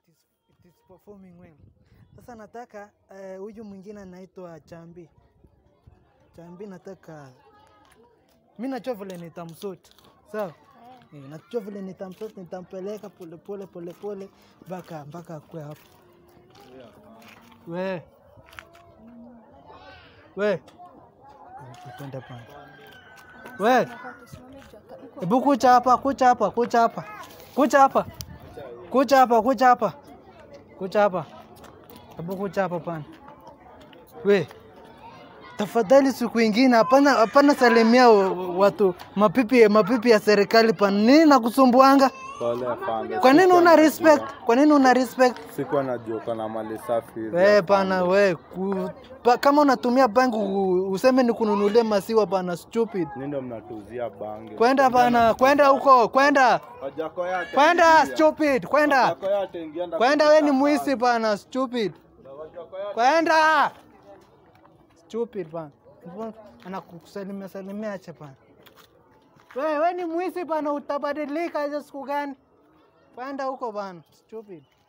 it is, it is performing well. Sasa nataka eh, huyu mwingine anaitwa Chambi. Chambi nataka mi najua vile nitamsuit sawa. Eh, najua vile nitamsuit, nitampeleka polepole polepole mpaka mpaka akue hapo. We we twende pana we, hebu kucha hapa, kucha hapa, kucha hapa, kucha hapa, kucha hapa, kucha hapa, kucha hapa, hebu kucha hapa pana. We tafadhali, siku ingine hapana, hapana salimia wa- watu mapipi, mapipi ya serikali pana. Nini nakusumbuanga? Pole afande. Kwa nini Sikuwa una najua. respect? Kwa nini una respect? Sikuwa najua kana mali safi hivi. We pana we ku, pa, kama unatumia bangi u- useme ni kununulia masiwa pana, stupid. Ni ndo mnatuzia bangi. Kwenda bana, kwenda huko, kwenda Wajako yate. kwenda, stupid, kwenda Wajako yate ingienda kwenda, we ni kutuka mwisi kazi. bana, stupid, Wajako yate. kwenda stupid bana, anakusalimia salimia, acha bana. We, we ni mwisi bana, utabadilika hizo siku gani? Kwenda huko bana, stupid.